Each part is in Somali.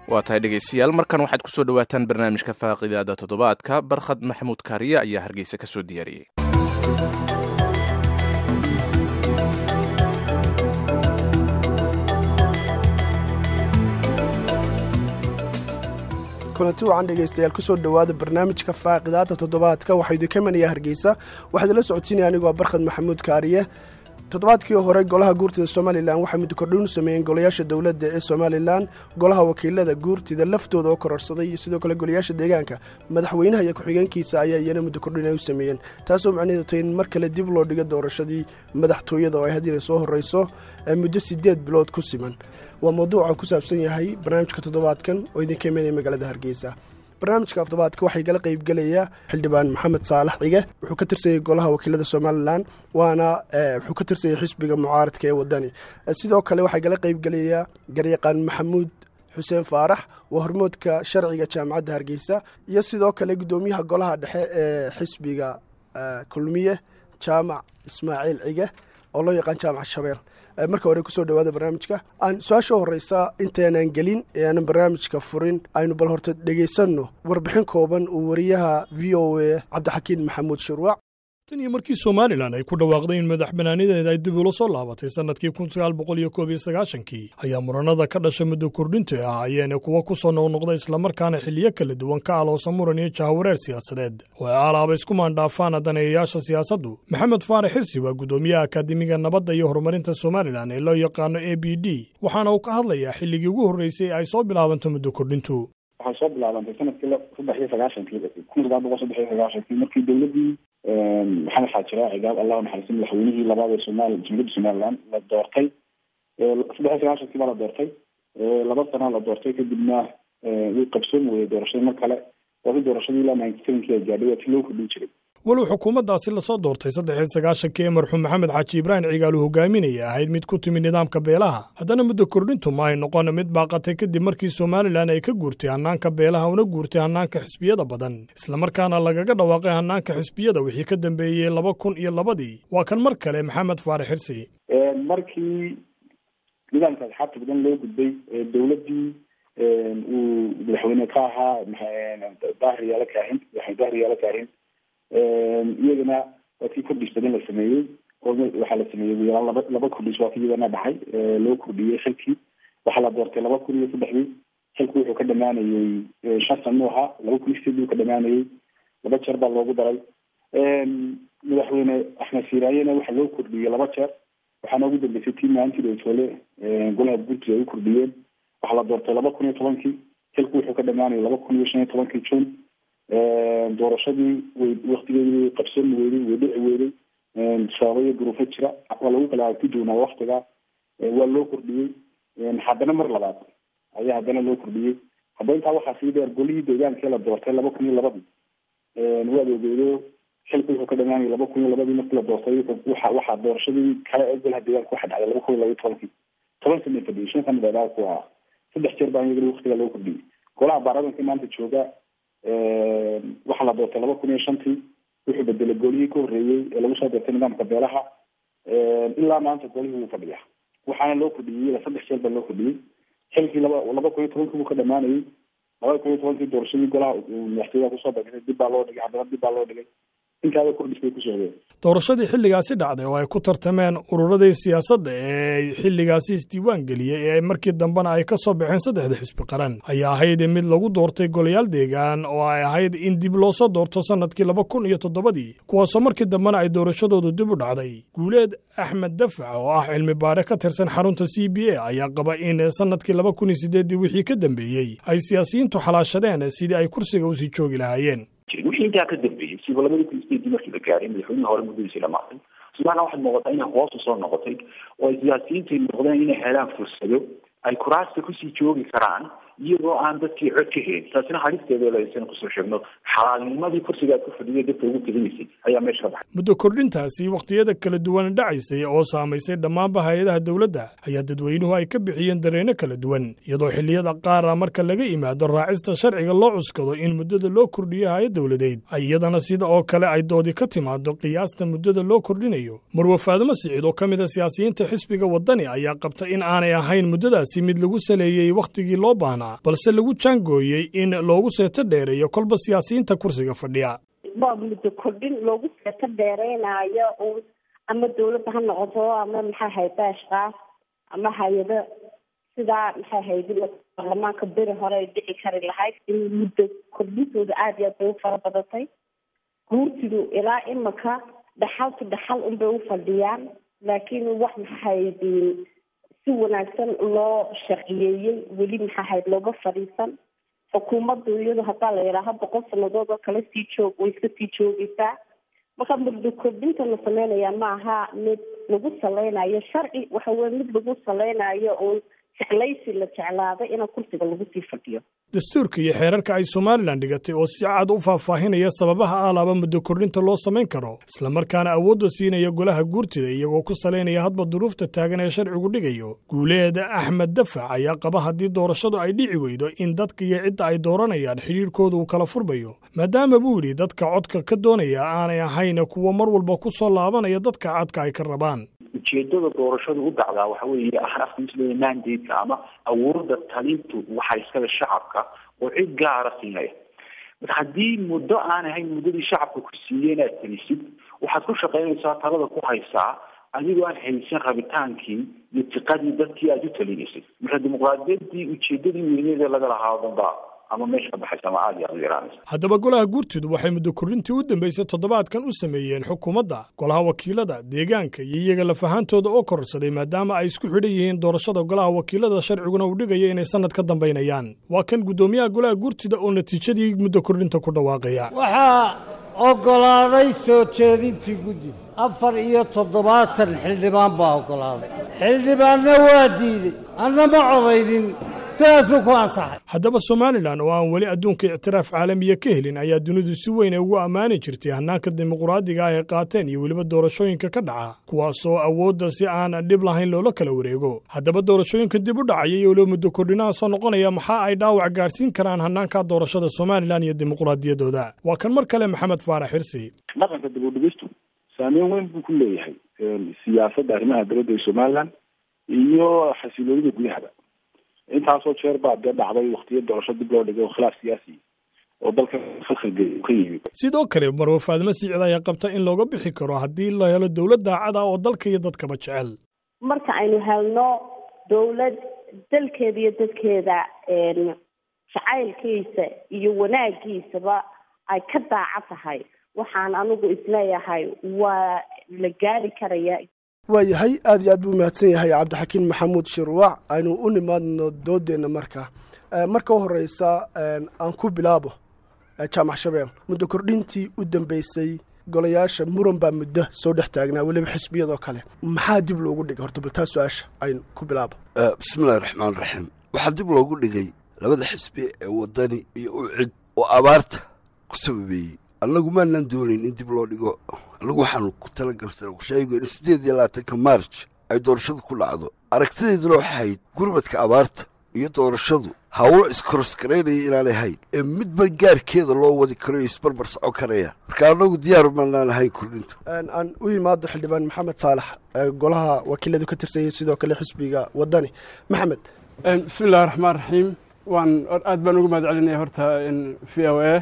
waa tahay dhegaystayaal markan waxaad ku soo dhowaataan barnaamijka faaqidaada toddobaadka barkhad maxamuud kaariye ayaa hargeysa ka soo diyaariyey kulanti wacan dhegaystayaal kusoo dhowaada barnaamijka faaqidaada toddobaadka waxaa idinka imanaya hargeysa waxaa idinla socodsiinaya anigoo barkhad maxamuud kaariye toddobaadkii hore golaha guurtida somalilan waxay muddo kordhin u sameeyeen golayaasha dowladda ee somalilan golaha wakiilada guurtida laftooda oo kororsaday iyo sidoo kale golayaasha deegaanka madaxweynaha iyo ku-xigeenkiisa ayaa iyana muddo kordhin ay u sameeyeen taasoo macnaheedu tahay in mar kale dib loo dhigo doorashadii madaxtooyada oo ay haddiina soo horreyso muddo siddeed bilood ku siman waa mawduuca ku saabsan yahay barnaamijka toddobaadkan oo idinka imanaya magaalada hargeysa barnaamijka toddobaadka waxay gala qaybgelaya xildhibaan maxamed saalax cige wuxuu ka tirsanyay golaha wakiilada somalilan waana wuxuu ka tirsanyay xisbiga mucaaradka ee wadani sidoo kale waxaa gala qaybgelaya garyaqaan maxamuud xuseen faarax waa hormoodka sharciga jaamacadda hargeysa iyo sidoo kale guddoomiyaha golaha dhexe ee xisbiga kulmiye jaamac ismaaciil cige oo loo yaqaan jaamac shabeel marka hore kusoo dhawaada barnaamijka aan su-aasha horeysa intaanan gelin ee aanan barnaamijka furin aynu bal horta dhegaysanno warbixin kooban uu wariyaha v o a cabdixakiin maxamuud shurwac tan iyo markii somalilan ay ku dhawaaqday in madax banaanideeda ay dib ula soo laabatay sannadkii kun sagaal boqol iyo koob iyo sagaashankii ayaa muranada ka dhasha muddo kordhinta ahaayeen kuwa ku soo noqnoqda islamarkaana xiliyo kala duwan ka aloosa muran iyo jahawareer siyaasadeed oo ay alaaba isku maandhaafaan daneeyayaasha siyaasaddu maxamed faarax xirsi waa guddoomiyaha akaademiga nabadda iyo horumarinta somalilan ee loo yaqaano a b d waxaana uu ka hadlayaa xilligii ugu horreysay ay soo bilaabanto muddo kordhintu waxay soo bilaabantay sanadkii saddex iyo sagaashankii kun sagaal boqol saddex iyo sagaashankii markii dowladdii maxamed xaajira cigaab allahu naxariisin madaxweynihii labaad ee somaali jumhuuriyadda somaliland la doortay saddex iyo sagaashankii baa la doortay laba sana la doortay kadibna wuu qabsoomi weyey doorashadii mar kale waasi doorashadii ilaa ninety sevenkii ay gaadhay waa ti loo kordhin jiray walow xukuumaddaasi lasoo doortay saddex iyo sagaashankii ee marxuum maxamed xaaji ibraahim cigaal uu hogaaminaya ahayd mid ku timi nidaamka beelaha haddana muddo kordhintu ma ay noqon mid baaqatay kadib markii somalilan ay ka guurtay hannaanka beelaha una guurtay hannaanka xisbiyada badan islamarkaana lagaga dhawaaqay hannaanka xisbiyada wixii ka dambeeyey laba kun iyo labadii waa kan mar kale maxamed faarax xirsi markii nidaamka asxaabta badan loo gudbay dowladdii uu madaxweyne ka ahaa daahir yaala kaahin madaxweyne daahir yaala kaahin iyagana waa kii kordhis badan la sameeyey oo waxaa la sameeyey ugu yaraan laba laba kordhis waa ki iyagana dhacay loo kordhiyey xilkii waxaa la doortay laba kun iyo saddexdii xilku wuxuu ka dhamaanayey shan sano ahaa laba kun iyo sideedii uu ka dhamaanayey laba jeer baa loogu daray madaxweyne axmed siiraayena waxaa loo kordhiyey laba jeer waxaana ugu dambeysay tii maalintii dowtole golaha guurtida ay u kordhiyeen waxaa la doortay laba kun iyo tobankii xilku wuxuu ka dhamaanayay laba kun iyo shan iyo tobankii june doorashadii way waktigeedii way qabsoomi weyday way dhici weyday sababo iyo duruufo jira waa lagu kala aragti doonaa waktiga waa loo kordhiyey haddana mar labaad ayaa haddana loo kordhiyey hadda intaa waxaa sii dheer golihii deegaankee la doortay laba kun iyo labadii waad ogeedo xilku wuxuu ka dhamaanayay laba kun iyo labadii markii la doortay waxa waxaa doorashadii kale ee golaha deegaanka waxa dhacday laba kun iyo laba iyo tobankii toban sana fadhiyey shan sana dheeraa ku ahaa saddex jeer baa iyagana waktiga loo kordhiyey golaha baarlamaanka maanta jooga waxaa la doortay laba kun iyo shantii wuxuu bedelay golihii ka horreeyey ee lagu soo doortay nidaamka beelaha ilaa maanta golihii wuu fadhiya waxaana loo kordhiyey ila saddex jeer baa loo kordhiyey xilkii laba laba kun iyo tobankii buu ka dhamaanayey laba kun iyo tobankii doorashadii golaha madaxtooyaha kusoo bagtay dib baa loo dhigay haddana dib baa loo dhigay intaaba kordhis bay ku socdeen doorashadii xilligaasi dhacday oo ay ku tartameen ururadii siyaasadda ee ay xilligaasi isdiiwaan geliyey ee markii dambena ay ka soo baxeen saddexda xisbi qaran ayaa ahayd mid lagu doortay golayaal deegaan oo ay ahayd in dib loo soo doorto sannadkii laba kun iyo toddobadii kuwaasoo markii dambena ay doorashadoodu dib u dhacday guuleed axmed dafac oo ah cilmi baare ka tirsan xarunta c b a ayaa qaba in sannadkii laba kun iyo siddeeddii wixii ka dambeeyey ay siyaasiyiintu xalaashadeen sidii ay kursiga usii joogi lahaayeen wixii intaa ka dambeeyey siba labadii kun sideedii markii la gaaray madaxweynihii hore muddadiisii dhamaatay somalilan waxaad muuqataa inay hoosu soo noqotay oo ay siyaasiyiintu noqdeen inay helaan fursado ay kuraasta kusii joogi karaan iyagoo aan dadkii cod ka helin taasina halisteeda lasan kusoo sheegno xalaalnimadii kursiga aad ku fadhiya dadka ugu tegaysay ayaa meesha ka baxay muddo kordhintaasi wakhtiyada kala duwan dhacaysay oo saamaysay dhammaanba hay-adaha dowladda ayaa dadweynuhu ay ka bixiyeen dareenno kala duwan iyadoo xilliyada qaara marka laga yimaado raacista sharciga loo cuskado in muddada loo kordhiyo hay-ad dowladeed ay iyadana sida oo kale ay doodi ka timaado qiyaasta muddada loo kordhinayo marwe faadimo siciid oo ka mid a siyaasiyiinta xisbiga waddani ayaa qabta in aanay ahayn muddadaasi mid lagu saleeyey wakhtigii loo baahnaa ah balse lagu jaangooyey in loogu seeto dheereeyo kolba siyaasiyiinta kursiga fadhiya waa muddo kordhin loogu seeto dheereynayo uun ama dawladda ha noqoto ama maxay hayda ashkaas ama hay-ado sidaa maxay haydi baarlamaanka beri hore ay dhici kari lahayd in muddo kordhintooda aada iyo aad bay u fara badatay guurtidu ilaa imika dhaxaltu dhaxal unbay u fadhiyaan laakiin wax maxahaydiin si wanaagsan loo sharciyeeyey weli maxahayd looga fadhiisan xukuumaddu iyadu haddaa la yidhaaho boqol sanadood oo kale sii joog way iska sii joogaysaa marka muddo kordhinta la sameynaya ma aha mid lagu saleynayo sharci waxa weye mid lagu saleynayo uun jeclaysi la jeclaaday ina kursiga lagu sii fadhiyo dastuurka iyo xeerarka ay somalilan dhigatay oo si cad u faahfaahinaya sababaha alaaba muddo kordhinta loo samayn karo islamarkaana awoodda siinaya golaha guurtida iyagoo ku salaynaya hadba duruufta taagan ee sharcigu dhigayo guuleeda axmed dafac ayaa qaba haddii doorashadu ay dhici weydo in dadka iyo cidda ay dooranayaan xidhiirkooda uu kala furmayo maadaama buu yidhi dadka codka ka doonaya aanay ahayn kuwo mar walba ku soo laabanaya dadka codka ay ka rabaan ujeedada doorashadu u dhacdaa waxa weeye afkiisle mandate ama awoodda talintu waxaa iskale shacabka oo cid gaara siinaya marka haddii muddo aan ahayn muddadii shacabka ku siiyey inaad talisid waxaad ku shaqaynaysaa talada ku haysaa adigoo aan haysan rabitaankii iyo tiqadii dadkii aada u talinaysay marka dimuqraadiyaddii ujeedadii weyneeda laga lahaa o dhan ba ama meesha ka baxaysa ama aada iyo aada u yaraanaysa haddaba golaha guurtidu waxay muddo kordhintii u dambaysay toddobaadkan u sameeyeen xukuumadda golaha wakiilada deegaanka iyo iyaga lafahaantooda oo kororsaday maadaama ay isku xidhan yihiin doorashada golaha wakiilada sharciguna uu dhigayo inay sannad ka dambaynayaan waa kan guddoomiyaha golaha guurtida oo natiijadii muddo kordhinta ku dhawaaqaya waxaa oggolaaday soo jeedintii guddi afar iyo toddobaatan xildhibaan baa oggolaaday xildhibaanna waa diidey anna ma codaynin sidaasuu ku ansaxay haddaba somalilan oo aan weli adduunka ictiraaf caalamiya ka helin ayaa dunidu si weyn ay ugu ammaani jirtay hannaanka dimuqraadiga ah ay qaateen iyo weliba doorashooyinka ka dhaca kuwaasoo awoodda si aan dhib lahayn loola kala wareego haddaba doorashooyinka dib u dhacaya iyo weliba muddo kordhinaha soo noqonaya maxaa ay dhaawac gaadhsiin karaan hannaanka doorashada somalilan iyo dimuqraadiyaddooda waa kan mar kale maxamed faarax xirsi dhaqanka dib u dhigistu saameyn weyn buu ku leeyahay siyaasadda arrimaha dowladda ee somalilan iyo xasiloonida gudahaba intaasoo jeer baa dee dhacday waktiyo doorasho dib loo dhigay oo khilaaf siyaasi oo dalka khalkhalgeeya ka yimid sidoo kale marwe faadimo sicid ayaa qabta in looga bixi karo haddii la helo dowlad daacad ah oo dalka iyo dadkaba jecel marka aynu helno dowlad dalkeeda iyo dadkeeda jacaylkiisa iyo wanaagiisaba ay ka daaca tahay waxaan anigu isleeyahay waa la gaari karaya waayahay aad iyo aad buu mahadsan yahay cabdixakiin maxamuud shirwac aynu u nimaadno doodeenna marka marka u horeysa aan ku bilaabo jaamac shabeel muddo kordhintii u dambeysay golayaasha muran baa muddo soo dhex taagnaa weliba xisbiyadoo kale maxaa dib loogu dhigay horta baltaa su-aasha aynu ku bilaabo bismillahi raxmaan raxiim waxaa dib loogu dhigay labada xisbi ee wadani iyo u cid oo abaarta ku sababeeyey annagu maanaan doonayn in dib loo dhigo annagu waxaanu ku talagalsan sheego in siddeed iyo labaatanka maarj ay doorashadu ku dhacdo aragtideeduna waxay ahayd gurmadka abaarta iyo doorashadu hawlo iskorosgaraynaya inaanay hayn ee midba gaarkeeda loo wadi karo iyo isbarbar socon karayaan marka annagu diyaar maanaan ahayn kordhinta aan u imaado xildhibaan maxamed saalax golaha wakiiladu ka tirsanyay sidoo kale xisbiga wadani maxamed bismi illahi raxmaan raxiim waan aad baan ugu mahad celinaya horta v o a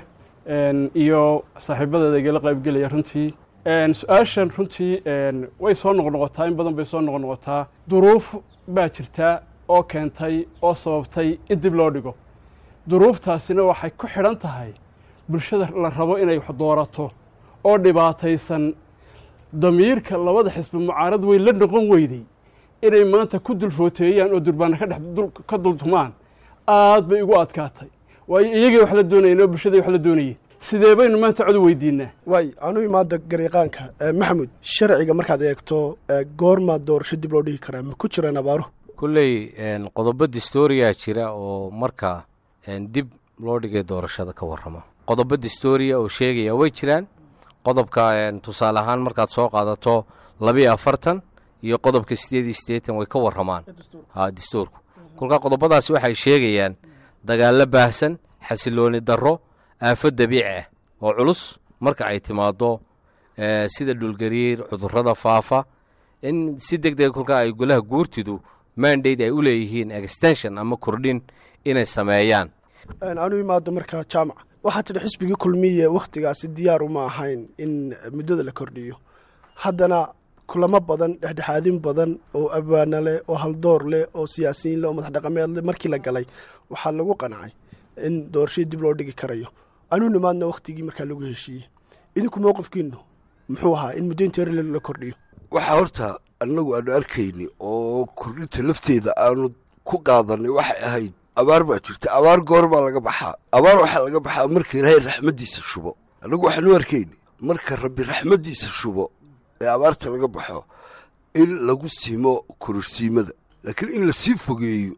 iyo saaxiibadeeda igala qaybgelaya runtii su-aashan runtii way soo noqnoqotaa in badan bay soo noqnoqotaa duruuf baa jirta oo keentay oo sababtay in dib loo dhigo duruuftaasina waxay ku xidhan tahay bulshada la rabo inay wax doorato oo dhibaataysan damiirka labada xisbi mucaarad weyn la noqon weyday inay maanta ku dulfooteeyaan oo durbaana ka dhex ka dultumaan aad bay igu adkaatay waayo iyagii wax la doonayeen oo bulshadai wax la doonayeen sidee baynu maanta cod weydiinaa waay anu imaada gariiqaanka maxamuud sharciga markaad eegto goormaa doorasho dib loo dhigi karaa ma ku jiraan abaaruhu kulley qodobo distooriyaa jira oo markaa dib loo dhigay doorashada ka warramo qodobo distooriya oo sheegaya way jiraan qodobka tusaale ahaan markaad soo qaadato labiyo afartan iyo qodobka siddeed iyo siddeetan way ka warramaan ha dastuurku kolkaa qodobadaasi waxay sheegayaan dagaallo baahsan xasilooni darro aafo dabiici ah oo culus marka ay timaaddo sida dhulgariir cudurrada faafa in si deg dega kolkaa ay golaha guurtidu mandate ay u leeyihiin extension ama kordhin inay sameeyaan aanu imaado markaa jaamac waxaa tidhi xisbigii kulmiye wakhtigaasi diyaar uma ahayn in muddada la kordhiyo haddana kulamo badan dhexdhexaadin badan oo abwaana leh oo haldoor leh oo siyaasiyiin leh oo madax dhaqameed leh markii la galay waxaa lagu qancay in doorashadii dib loo dhigi karayo anuu nimaadna wakhtigii markaa lagu heshiiyey idinku mowqifkiinu muxuu ahaa in muddo inteer la kordhiyo waxaa horta annagu aanu arkayni oo kordhinta lafteeda aanu ku qaadanay waxay ahayd abaar baa jirta abaar goor baa laga baxaa abaar waxaa laga baxaa marka ilaahay raxmaddiisa shubo annagu waxaanu arkayni marka rabbi raxmaddiisa shubo ee abaarta laga baxo in lagu simo kororsiimada laakiin in lasii fogeeyo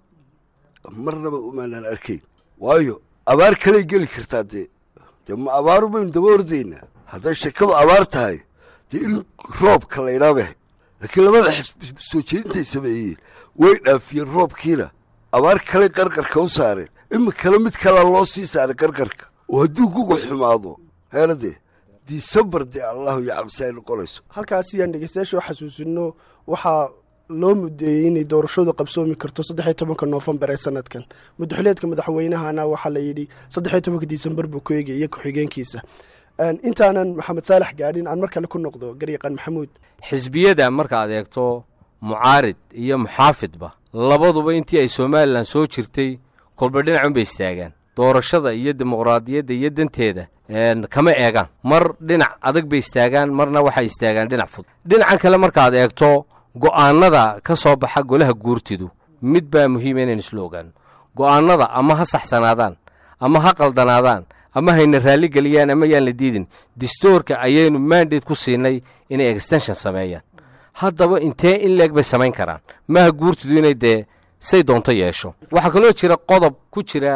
marnaba umaanaan arkayn waayo abaar kaley geli kartaa dee dee ma abaaru baynu daba ordaynaa hadday sheekadu abaar tahay dee in roobka laydhaabahay laakiin labada xisbi soo jeedintay sameeyeen way dhaafiyeen roobkiina abaar kale qarqarka u saareen iminkana mid kalea loo sii saaray qarqarka oo hadduu guga xumaado heeladee disembar dee allahu iyo cabsi ay noqonayso halkaasi yaan dhegeystayaasha u xasuusino waxaa loo mudeeyey inay doorashadu qabsoomi karto saddexiyo tobanka noofembar ee sanadkan madaxuleedka madaxweynahana waxaa la yidhi saddexiyo tobanka disembar buu ku eegay iyo ku-xigeenkiisa intaanan maxamed saalax gaadhin aan mar kale ku noqdo garyaqaan maxamuud xisbiyada markaad eegto mucaarid iyo muxaafidba labaduba intii ay somalilan soo jirtay kolba dhinacunbay istaagaan doorashada iyo dimuqraadiyadda iyo danteeda kama eegaan mar dhinac adag bay istaagaan marna waxay istaagaan dhinac fud dhinacan kale markaad eegto go'aannada ka soo baxa golaha guurtidu mid baa muhiima inaynu isla ogaano go'aannada ama ha saxsanaadaan ama ha qaldanaadaan ama hayna raalli geliyaan ama yaan la diidin distoorka ayaynu mandate ku siinay inay extension sameeyaan haddaba intee in leeg bay samayn karaan maha guurtidu inay dee say doonto yeesho waxaa kaloo jira qodob ku jira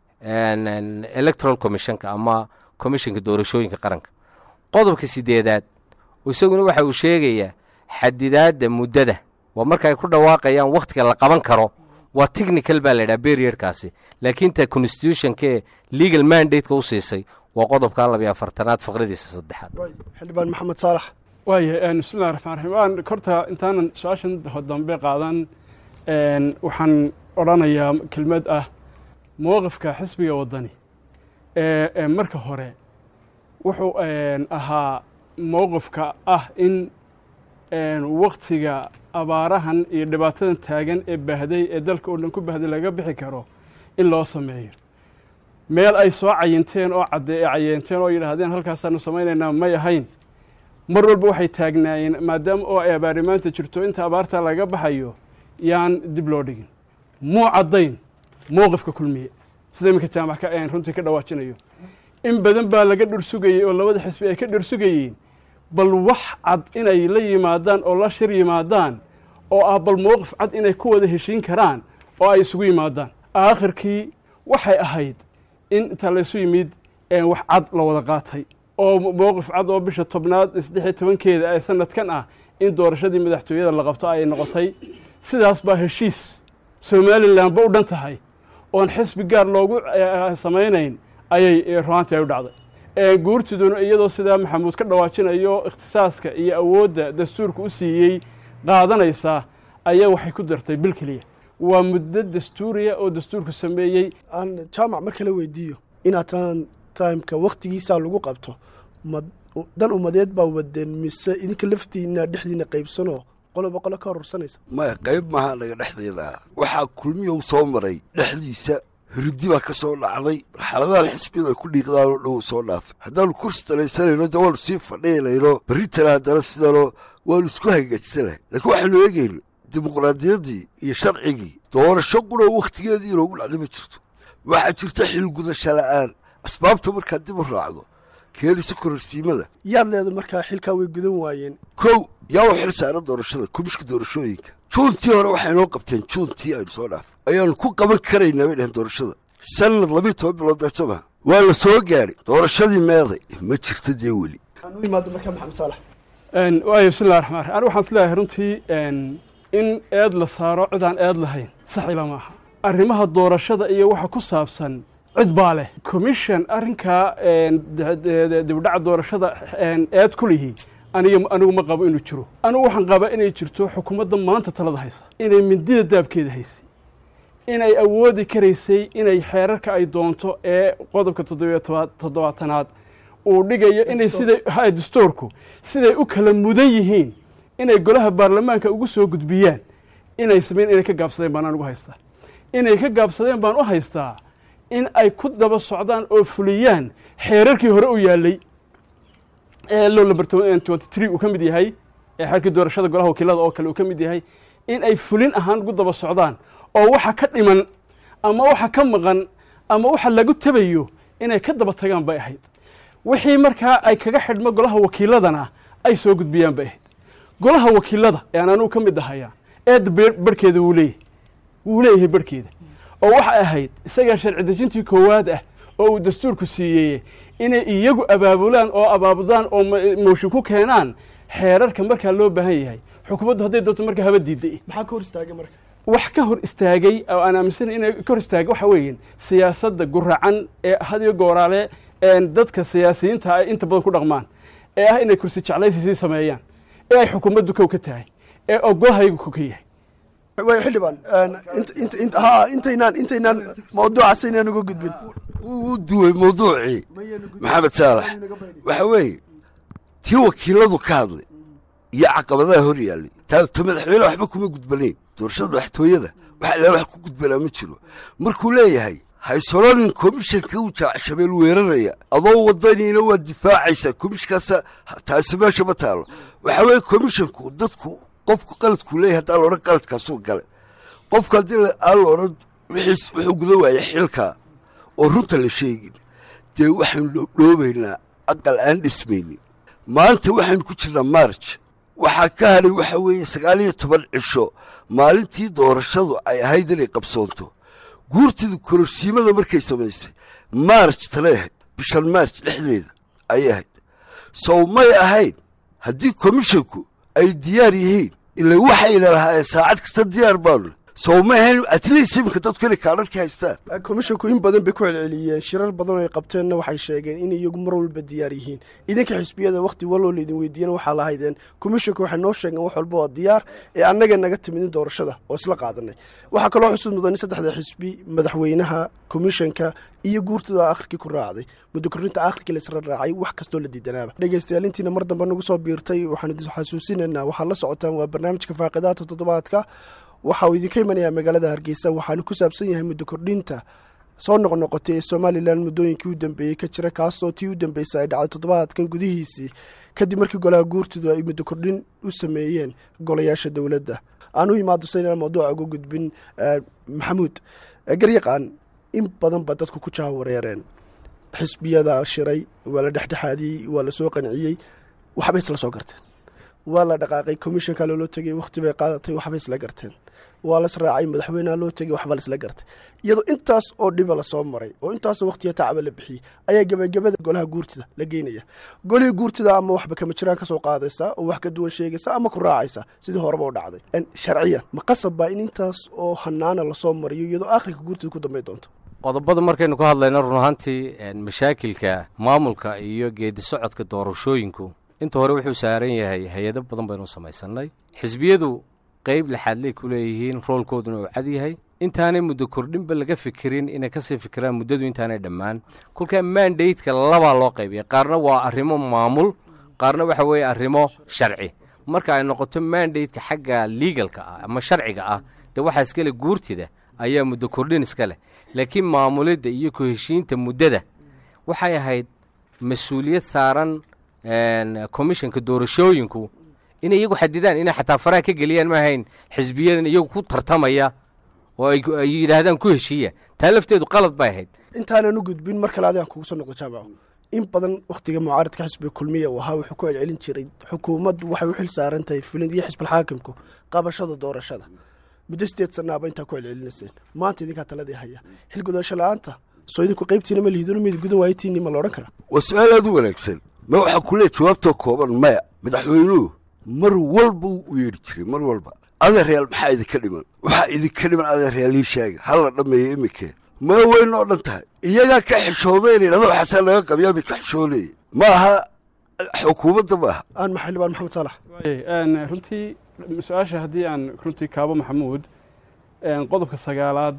electoral commissionka ama commissionka doorashooyinka qaranka qodobka sideedaad isaguna waxa uu sheegayaa xadidaadda muddada waa marka ay ku dhawaaqayaan wakhtiga la qaban karo waa technical baa la ydhaha berriodkaasi laakiin ta constitutionkaee legal mandateka u siisay waa qodobka labiyo afartanaad faqradiisa saddexaad xildhibaan maxamed saalax waaya bismillahi raxmaan raxiim waan korta intaanan su-aashan dambe qaadan waxaan odhanayaa kelmad ah mowqifka xisbiga waddani ee marka hore wuxuu ahaa mowqifka ah in waktiga abaarahan iyo dhibaatadan taagan ee baahday ee dalka oo dhan ku baahday laga bixi karo in loo sameeyo meel ay soo cayinteen oo cadde cayeenteen oo yidhaahdeen halkaasaanu samaynaynaa may ahayn mar walba waxay taagnaayeen maadaama oo ay abaari maanta jirto inta abaarta laga baxayo yaan dib loo dhigin muu caddayn mowqifka kulmiye sida iminka jaamac ka runtii ka dhawaajinayo in badan baa laga dhursugayey oo labada xisbi ay ka dhursugayeen bal wax cad inay la yimaadaan oo la shir yimaadaan oo ah bal mowqif cad inay ku wada heshiin karaan oo ay isugu yimaadaan aakhirkii waxay ahayd in inta laysu yimid wax cad la wada qaatay oo mowqif cad oo bisha tobnaad saddexiyo tobankeeda ee sanadkan ah in doorashadii madaxtooyada la qabto ay noqotay sidaas baa heshiis somalilanba u dhan tahay oon xisbi gaar loogu samaynayn ayay ruaantii ay u dhacday guurtiduna iyadoo sidaa maxamuud ka dhawaajinayo ikhtisaaska iyo awoodda dastuurka u siiyey qaadanaysaa ayaa waxay ku dartay bil keliya waa muddo dastuuriya oo dastuurku sameeyey aan jaamac mar kale weydiiyo inaad tiraan timeka wakhtigiisaa lagu qabto ma dan umadeed baa wadeen mise idinka laftiina dhexdiina qaybsanoo qoloba qolo ka horursanaysa maya qayb maaha naga dhexdeeda ah waxaa kulmiyow soo maray dhexdiisa hirdi baa ka soo dhacday marxaladahan xisbiyadu ay ku dhiiqdaanoo dhow soo dhaafay haddaanu kursi talaysanayno de waanu sii fadhiinayno berritana haddana sidanoo waanu isku hagaajsanahay laakiin waxaanu eegayno dimuqraadiyaddii iyo sharcigii doorasho qunoo wakhtigeedii inoogu dhacday ma jirto waxaa jirta xilgudasho la'aan asbaabta markaad dib u raacdo keenaysa kororsiimada yaad leeda markaa xilkaa way gudan waayeen kow yaa u xil saaran doorashada komishka doorashooyinka juuntii hore waxay noo qabteen juuntii aynu soo dhaaf ayaanu ku qaban karaynaa bay dhaheen doorashada sanad labiiyo toban bilood beeto maha waa la soo gaadhay doorashadii meeday ma jirto dee weli aan u imaado markaa maxamed saalax waayo bismillahi raxmaan raxiim anigu waxaan is leeyahay runtii in eed la saaro cid aan eed lahayn sax ila maaha arrimaha doorashada iyo waxa ku saabsan cid baa leh commission arrinkaa dibdhaca doorashada eed ku lihi aniga anigu ma qabo inuu jiro anigu waxaan qabaa inay jirto xukuumadda maanta talada haysa inay mindida daabkeeda haysay inay awoodi karaysay inay xeerarka ay doonto ee qodobka toddobiyo toba- toddobaatanaad uu dhigayo inay siday ha dastuurku siday u kala mudan yihiin inay golaha baarlamaanka ugu soo gudbiyaan inay sameyn inay ka gaabsadeen baan anugu haystaa inay ka gaabsadeen baan u haystaa in ay ku daba socdaan oo fuliyaan xeerarkii hore u yaallay ee low number twenty three uu ka mid yahay ee xeerkii doorashada golaha wakiilada oo kale uu ka mid yahay in ay fulin ahaan ugu daba socdaan oo waxa ka dhiman ama waxa ka maqan ama waxa lagu tabayo inay ka daba tagaan bay ahayd wixii markaa ay kaga xidhmo golaha wakiiladana ay soo gudbiyaan bay ahayd golaha wakiilada ee aan anugu ka mid ahaya eedda be- barhkeeda wuu leeyahay wuu leeyahay barhkeeda oo waxay ahayd isagaa sharci dejintii koowaad ah oo uu dastuurku siiyey inay iyagu abaabulaan oo abaabudaan oo ma- mooshin ku keenaan xeerarka markaa loo baahan yahay xukuumaddu hadday doonto markaa haba diiday maxaa ka hor istaagay marka wax ka hor istaagay oo aan aaminsanahay inay ka hor istaagay waxa weeyaan siyaasadda guracan ee hadiyo gooraale een dadka siyaasiyiinta ay inta badan ku dhaqmaan ee ah inay kursi jeclaysi sii sameeyaan ee ay xukuumaddu kow ka tahay ee ogolahaygu kow ka yahay way xildhibaan int- int- int- ha intaynaan intaynaan mawduucaas aynaan uga gudbin wuu duway mawduucii maxamed saalax waxa weeye tii wakiiladu ka hadlay iyo caqabadaha hor yaallay taa ta madaxweyne waxba kuma gudbanayn doorashada madaxtooyada waxa ilaa wax ku gudbanaa ma jiro markuu leeyahay haysolonin komishanka uu jaacshabeel weeraraya adoo wadaniina waa difaacaysaa komishinkaasa taasi meesha ma taalo waxa weeye komishanku dadku qofku qaladkuu leeyahay haddaan laodhan qaladkaasuu gale qofku haddii la- aan la odhan wixiis wuxuu guda waayay xilkaa oo runta la sheegin dee waxaynu dhoobdhoobaynaa aqal aan dhismaynin maanta waxaynu ku jirnaa marj waxaa ka hadhay waxa weeye sagaal iyo toban cisho maalintii doorashadu ay ahayd inay qabsoonto guurtidu kororsiimada markay samaysay marj talay ahayd bishan marj dhexdeeda ayay ahayd sow may ahayn haddii komishanku ay diyaar yihiin ila waxayna lahaayeen saacad kasta diyaar baanu sow may ahayn atleast iminka dadku inay kaadharka haystaan komishinku in badan bay ku celceliyeen shirar badan oo ay qabteenna waxay sheegeen in iyagu mar walba diyaar yihiin idinka xisbiyada wakhti waloo laydin weydiiyana waxaa lahaydeen komishinku waxay noo sheegeen wax walba waa diyaar ee annaga naga timidin doorashada oo isla qaadanay waxaa kaloo xusud mudan in saddexda xisbi madaxweynaha komishanka iyo guurtada akhirkii ku raacday muddo korinta akhirkii la isra raacay wax kastoo la diidanaaba dhegeystayaal intiina mar dambe nagu soo biirtay waxaan idin xasuusinaynaa waxaad la socotaan waa barnaamijka faaqidaata toddobaadka waxa uu idinka imanayaa magaalada hargeysa waxaanu ku saabsan yahay muddo kordhinta soo noqnoqotay ee somalilan muddooyinkii u dambeeyey ka jira kaasoo tii u dambeysay ay dhacday toddobaadkan gudihiisii kadib markii golaha guurtidu ay muddo kordhin u sameeyeen golayaasha dowladda aan u imaado saynaan mawduuca uga gudbin eh, maxamuud Eh, garyaqaan in badan ba dadku ku jaha wareereen xisbiyada shiray waa la dhexdhexaadiyey waa la soo qanciyey waxbay isla soo garteen waa la dhaqaaqay komishanka loola tegay wakhti bay qaadatay waxbay isla garteen waa las raacay madaxweyneha loo tegay waxba laisla gartay iyadoo intaas oo dhiba lasoo maray oo intaasoo wakhtiya tacaba la bixiyey ayaa gebagabada golaha guurtida la geynaya golihii guurtida ama waxba kama jiraan ka soo qaadaysa oo wax ka duwan sheegaysa ama ku raacaysa sidii horeba u dhacday En sharciyan ma qasab baa in intaas oo hanaana lasoo mariyo iyadoo akhirka guurtida ku dambay doonto qodobada markaynu ka hadlayno run ahaantii een, mashaakilka maamulka iyo geedi socodka doorashooyinku inta hore wuxuu saaran yahay hay-ado badan baynu samaysannay xisbiyadu qeyb lixaadley ku leeyihiin roolkooduna uu cad yahay intaanay muddo kordhinba laga fikirin inay kasii fikiraan muddadu intaanay dhammaan kolkaa mandateka labaa loo qaybiya qaarna waa arrimo maamul qaarna waxa weeye arrimo sharci marka ay noqoto mandateka xagga legalka ah ama sharciga ah dee waxaa iskale guurtida ayaa muddo kordhin iska leh laakiin maamulidda iyo ku heshiinta muddada waxay ahayd mas-uuliyad saaran komishanka doorashooyinku inay iyagu xadidaan inay xataa faraha ka geliyaan ma ahayn xisbiyadan iyagu ku tartamaya oo ay ay yidhaahdaan ku heshiiya taa lafteedu qalad bay ahayd intaanan u gudbin mar kale adigaan kugu soo noqdo jaamaco in badan wakhtiga mucaaradka xisbiga kulmiya uu ahaa wuxuu ku celcelin jiray xukuumaddu waxay u xil saaran tahay fulin iyo xisbilxaakimku qabashada doorashada muddo sideed sanaaba intaa ku celcelinayseen maanta idinkaa taladii haya xil gudasho la-aanta soo idinku qaybtiina ma lihidino mid gudan waaytiinni ma la odhan karaa waa su-aal aad u wanaagsan ma waxaa ku leey jawaabtoo kooban maya madaxweynuhu mar walba wuu u yeedhi jiray mar walba adeeryaal maxaa idinka dhiman waxaa idinka dhiman adeeryaal ii sheega ha la dhammeeyo iminkee ma weyn oo dhan tahay iyagaa ka xishooday inay dhahdo waxaasaa laga qabiyaa mid ka xishoonaya ma aha xukuumadda ma aha aan maxalibaan maxamed saalax waayay een, runtii su-aasha haddii aan runtii kaabo maxamuud een, qodobka sagaalaad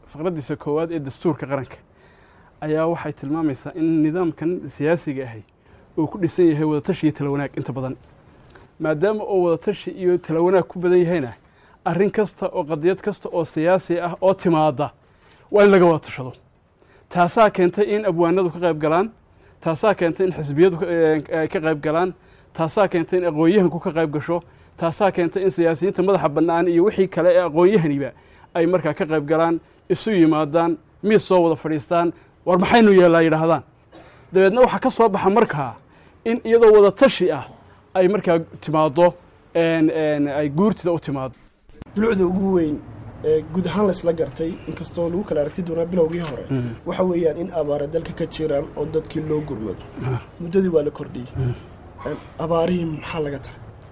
faqraddiisa koowaad ee dastuurka qaranka ayaa waxay tilmaamaysaa in nidaamkan siyaasiga ahay uu ku dhisan yahay wadatashi iyo tala wanaag inta badan maadaama oo wadatashi iyo tala wanaag ku badan yahayna arrin kasta oo qadiyad kasta oo siyaasi ah oo timaada waa in laga wada tashado taasaa keentay in abwaanadu ka qayb galaan taasaa keentay in xisbiyadu ay ka qayb galaan taasaa keentay in aqoon-yahanku ka qayb gasho taasaa keentay in siyaasiyiinta madaxa bannaan iyo wixii kale ee aqoon-yahaniba ay markaa ka qayb galaan isu yimaadaan miis soo wada fadhiistaan war maxaynu yeellaa yidhaahdaan dabeedna waxaa ka soo baxa markaa in iyadoo wada tashi ah ay markaa timaaddo ay guurtida u timaado dulucda ugu weyn ee guud ahaan laysla gartay inkastoo lagu kala aragti doonaa bilowgii hore waxa weeyaan in abaara dalka ka jiraan oo dadkii loo gurmado muddadii waa la kordhiyey abaarihii maxaa laga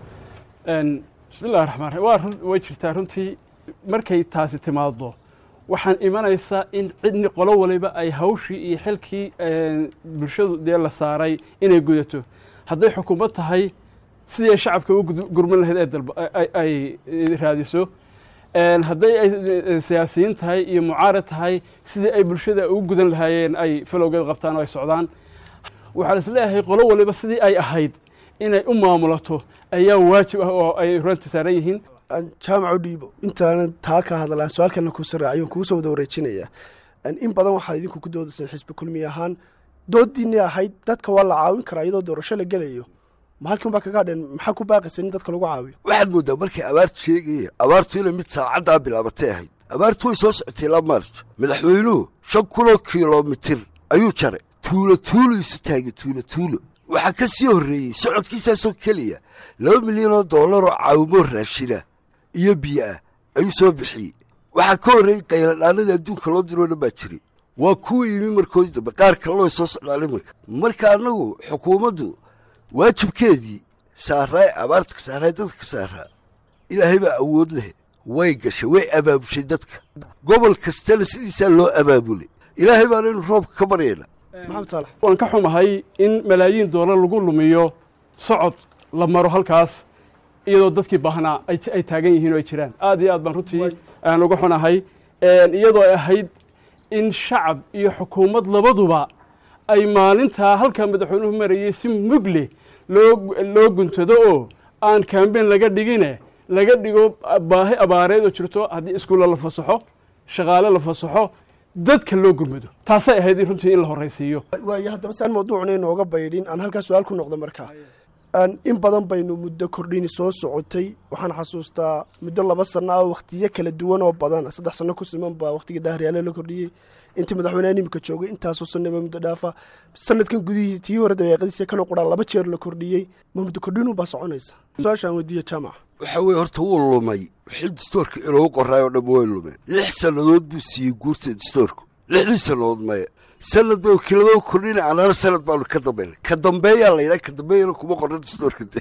tahay bismillahi raxmaan raxiim waa way jirtaa runtii markay taasi timaado waxaan imanaysaa in cidni qolo waliba ay hawshii iyo xilkii bulshadu dee la saaray inay gudato hadday xukuumad tahay sidii ay shacabka u gurman lahayd ay raadiso hadday ay siyaasiyiin tahay iyo mucaarad tahay sidii ay bulshada ugu gudan lahaayeen ay falowgeed qabtaan oo ay socdaan waxaa la isleeyahay qolo waliba sidii ay ahayd inay u maamulato ayaa waajib ah oo ay runta saaran yihiin jaamac u dhiibo intaanan taa ka hadlaan su-aalkana ku saraaciyo kugu soo wada wareejinaya in badan waxaa idinku ku doodayseen xisbi kulmiye ahaan doodiinii ahayd dadka waa la caawin karaa iyadoo doorasho la gelayo ma halkiin baa kaga hadheen maxaa ku baaqaysa in dadka lagu caawiyo waxaad mooddaa markay abaartu sheegayeen abaartu inay mid saacaddaa bilaabatay ahayd abaartu way soo socotay ilaa maarj madaxweynuhu shan kunoo kilomitir ayuu jaray tuulo tuulo isu taagay tuulo tuulo waxaa ka sii horreeyey socodkiisaasoo keliya laba milyan oo dollaroo caawimo raashina iyo biyo ah ayuu soo bixiyey waxaa ka horreeyey qayladhaanadii adduunka loo diroo dhan baa jiray waa kuwa yimi markoodii dambe qaar kalena way soo socdaan iminka marka annagu xukuumaddu waajibkeedii saaraay abaarta ka saaraay dadka ka saaraa ilaahay baa awood leh way gashay way abaabushay dadka gobol kastana sidiisaa loo abaabulay ilaahay baana inu roobka ka baryayna maxamed saalax waan ka xumahay in malaayiin doolar lagu lumiyo socod la maro halkaas iyadoo dadkii baahnaa ay taagan yihiin oo ay jiraan aad iyo aad baan runtii aan uga xunahay iyadoo ay ahayd in shacab iyo xukuumad labaduba ay maalintaa halkaa madaxweynuhu marayey si mug leh loo loo guntado oo aan kambeyn laga dhigine laga dhigo baahi abaareed oo jirto haddii iskuulla la fasaxo shaqaale la fasaxo dadka loo gurmado taasay ahayd runtii in la horraysiiyo waayo haddaba si aan mawduucna inooga baydhin aan halkaa su-aal ku noqdo markaa in badan baynu muddo kordhini soo socotay waxaan xasuustaa muddo laba sanno ah wakhtiyo kala duwan oo badan saddex sanno ku siman baa wakhtiga daahiryaale la kordhiyey intii madaxweyneha nimika joogay intaasoo sanaba muddo dhaafa sanadkan gudihii tii hore dabeeqadiisa kanoo quraa laba jeer la kordhiyey ma muddo kordhinu baa soconaysa su-aashaan weydiiya jaamac waxaa weeye horta wuu lumay wixii dastoorka inoogu qoraay oo dhamma way lumeen lix sannadood buu siiyey guurta dastoorku lixdii sannadood maya sanad bay wakiiladoo kordhina anana sanad baanu ka dambayna ka dambeeyaa la yidhaha ka dambeeyana kuma qorna dastoorka de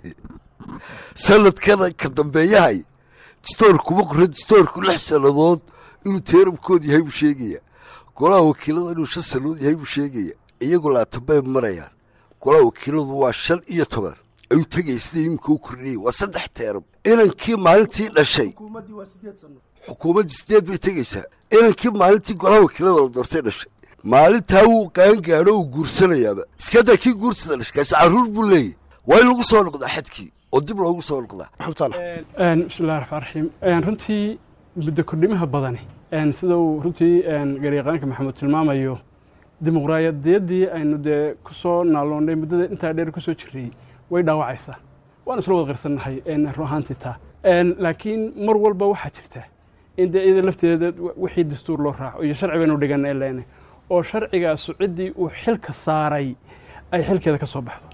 sanadkana ka dambeeyahay dastoor kuma qorna dastoorku lix sannadood inuu teeramkood yahay buu sheegaya golaha wakiilada inuu shan sannadood yahay buu sheegaya iyagu laatan bay marayaan golaha wakiiladu waa shan iyo toban ayuu tegaya sida iminka u kordhiyey waa saddex teeram inankii maalintii dhashay xukuumaddii sideed bay tegaysaa inankii maalintii golaha wakiilada la doortay dhashay maalintaa wuu qaangaadho uu guursanayaaba iskadaa kii guursada dhashay kaasi carruur buu leeyahy waa in lagu soo noqdaa xadkii oo dib loogu soo noqdaa maxamed saalax bismillahi raxmaan raxiim runtii muddo kordhimaha badani sida uu runtii garyaqaanka maxamuud tilmaamayo dimuqraadiyaddii aynu dee ku soo naaloonnay muddada intaa dheer ku soo jirray way dhaawacaysaa waan isla wada qirsannahay run ahaantii taa laakiin mar walba waxaa jirta in dee iyada lafteeda wixii dastuur loo raaco iyo sharci baynu dhigana leena oo sharcigaasu ciddii uu xilka saaray ay xilkeeda ka soo baxdo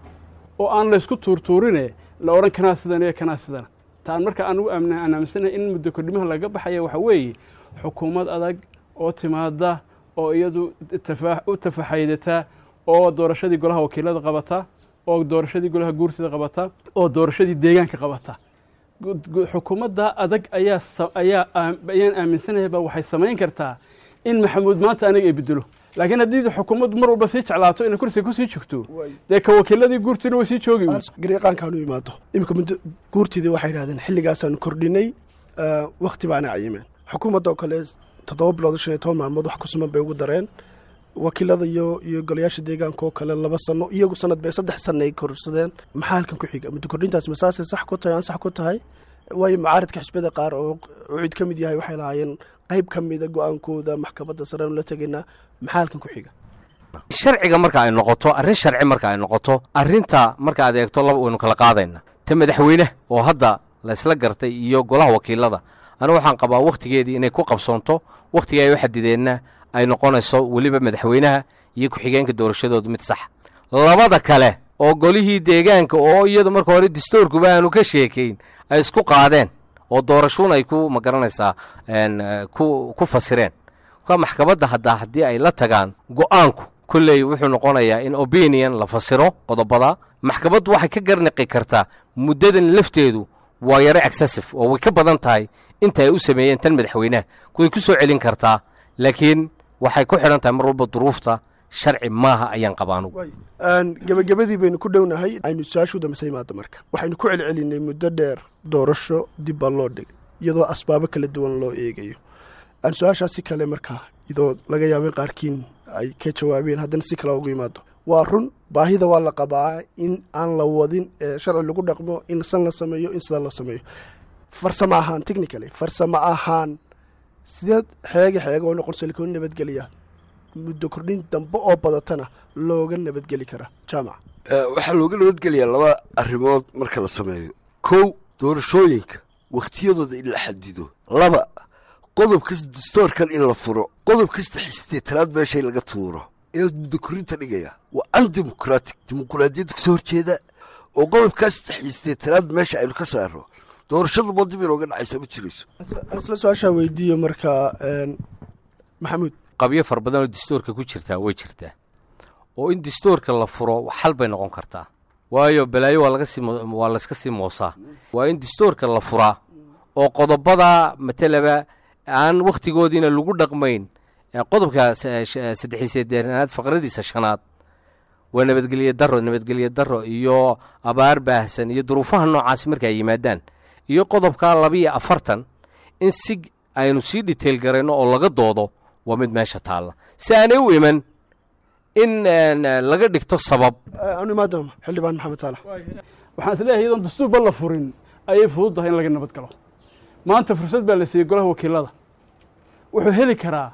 oo aan laysku tuurtuurine la odhan kanaa sidan iyo kanaa sidana taan marka anugu aan aaminsanahay in muddo kordhimaha laga baxaya waxaa weeye xukuumad adag oo timaada oo iyadu u tafaxaydata oo doorashadii golaha wakiilada qabata oo doorashadii golaha guurtida qabata oo doorashadii deegaanka qabata xukuumadda adag ayaa ayaa ayaan aaminsanayaybaa waxay samayn kartaa in maxamuud maanta aniga ay bedelo laakiin haddii xukuumaddu mar walba sii jeclaato inay kursiga kusii joogto dee ka wakiiladii guurtiina way sii joogi garyaqaankaanu imaado iminka muddo guurtidii waxay yidhahdeen xilligaasaanu kordhinay wakhti baana cayimeen xukuumadda oo kale toddoba bilood shan iyo toban maalmood wax ku suman bay ugu dareen wakiilada iyo iyo golayaasha deegaanka oo kale laba sano iyagu sanad bay saddex sana ay korsadeen maxaa halkan ku xiga muddo kordhintaas masaasay sax ku tahay aan sax ku tahay waayo macaaridka xisbiyada qaar oo cid ka mid yahay waxay lahaayeen qayb ka mida go-aankooda maxkamadda sarenu la tegaynaa maxaa halkan ku xiga sharciga marka ay noqoto arrin sharci marka ay noqoto arrinta marka aad eegto laba waynu kala qaadayna ta madaxweyne oo hadda la isla gartay iyo golaha wakiilada anigu waxaan qabaa wakhtigeedii inay ku qabsoonto wakhtiga ay u xadideenna ay noqonayso weliba madaxweynaha iyo ku-xigeenka doorashadoodu mid sax labada kale oo golihii deegaanka oo iyadu marka hore dastuurkuba aanu ka sheekayn ay isku qaadeen oo doorashuun ay ku magaranaysaa ku ku fasireen ka maxkamadda haddaa haddii ay la tagaan go'aanku kolley wuxuu noqonayaa in opinion la fasiro qodobada maxkamaddu waxay ka garniqi kartaa muddadan lafteedu waa yaro excessif oo way ka badan tahay inta ay u sameeyeen tan madaxweynaha way ku soo celin kartaa laakiin waxay ku xidhan tahay mar walba duruufta sharci maaha ayaan qabaanugu gebagabadii baynu ku dhownahay aynu su-aashu dambeysa imaado marka waxaynu ku celcelinay muddo dheer doorasho dib baa loo dhigay iyadoo asbaabo kala duwan loo eegayo aan su-aashaas si kale markaa iyadoo laga yaabay qaarkiin ay ka jawaabeen haddana si kale ugu yimaado waa run baahida waa la qabaa in aan la wadin ee sharci lagu dhaqmo in san la sameeyo in sidaa loo sameeyo farsamo ahaan technically farsamo ahaan sideed xeega xeega oo noqonso lakoo nabadgeliya muddo kordhin dambe oo badatana looga nabadgeli karaa jaamaca waxaa looga nabadgelayaa laba arrimood marka la sameeyo kow doorashooyinka wakhtiyadooda in la xadido laba qodob kasta dastoorkan in la furo qodob kasta xisiteetanaad meeshay laga tuuro inaad muddo korinta dhigaya waa undemocratic dimuquraadiyadda kasoo horjeeda oo qodobkaasta xisiteetanaad meesha aynu ka saaro doorashaduba dib inooga dhacaysa ma jirayso isla su-aashaa weydiiyo markaa maxamuud qabyo fara badan oo dastuurka ku jirtaa way jirtaa oo in dastuurka la furo xal bay noqon kartaa waayo balaayo waa laga sii waa layska sii moosaa waa in dastuurka la furaa oo qodobada matalaba aan wakhtigoodiina lagu dhaqmayn qodobka saddexiysedeernaad faqradiisa shanaad waa nabadgelye daro nabadgelye daro iyo abaar baahsan iyo duruufaha noocaasi marka ay yimaadaan iyo qodobka labiiyo afartan in si aynu sii dhiteyl garayno oo laga doodo waa mid meesha taalla si aanay u iman in laga dhigto sabab anu imaadama xildhibaan maxamed saalax waxaan is leeyahay iyadoon dastuurba la furin ayay fudud tahay in laga nabad galo maanta fursad baa la siiyey golaha wakiilada wuxuu heli karaa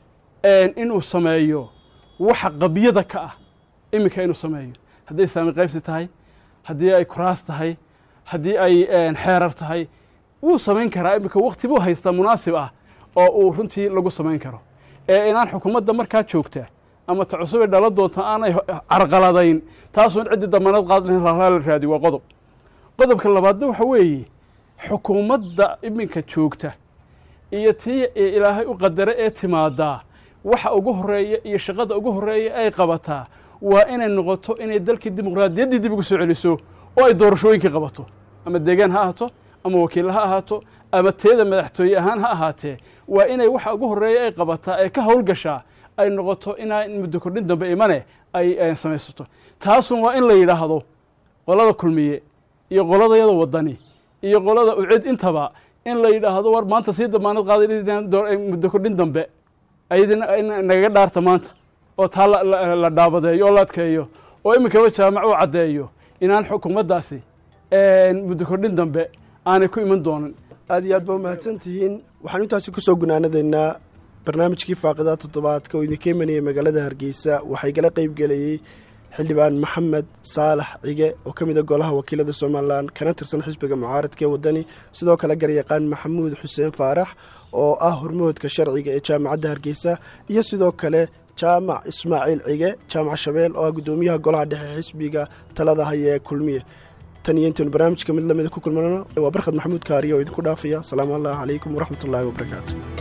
inuu sameeyo waxa qabyada ka ah iminka inuu sameeyo hadday saami qaybsi tahay haddii ay kuraas tahay haddii ay xeerar tahay wuu samayn karaa iminka wakti buu haystaa munaasib ah oo uu runtii lagu samayn karo ee inaan xukuumadda markaa joogta ama ta cusubay dhala doonta aanay carqaladayn taasuun ciddii damaanad qaad lahayn raalaa la raadi waa qodob qodobka labaadna waxa weeye xukuumadda iminka joogta iyo tii ilaahay u qadara ee timaadaa waxa ugu horeeya iyo shaqada ugu horeeya ay qabataa waa inay noqoto inay dalkii dimuqraadiyaddii dib ugu soo celiso oo ay doorashooyinkii qabato ama deegaan ha ahaato ama wakiilla ha ahaato ama teeda madaxtooye ahaan ha ahaatee waa inay waxa ugu horeeya ay qabataa ee ka howlgashaa ay noqoto inaa muddo kordhin dambe imane ay samaysato taasun waa in la yidhaahdo qolada kulmiye iyo qoladayada wadani iyo qolada ucid intaba in la yidhaahdo war maanta sii damaanad qaaday muddo kordhin dambe ayadina nagaga dhaarta maanta oo taa la dhaabadeeyo oo la adkeeyo oo iminkaba jaamac uu caddeeyo inaan xukuumaddaasi muddo kordhin dambe aanay ku iman doonin aad iyo aad baa umahadsan tihiin waxaan intaasi kusoo gunaanadaynaa barnaamijkii faaqidaa toddobaadka oo idinka imanayay magaalada hargeysa waxaa igala qeyb gelayey xildhibaan maxamed saalax cige oo ka mid a golaha wakiilada somalilan kana tirsan xisbiga mucaaradka ee waddani sidoo kale garyaqaan maxamuud xuseen faarax oo ah hormoodka sharciga ee jaamacadda hargeysa iyo sidoo kale jaamac ismaaciil cige jaamac shabeel oo ah guddoomiyaha golaha dhexe xisbiga talada haya ee kulmiye tan iyo intaynu barnaamijka mid lamida ku kulmano waa barkhad maxamuud kaariya oo idinku dhaafaya asalaamu allah calaykum waraxmat ullaahi wabarakaatu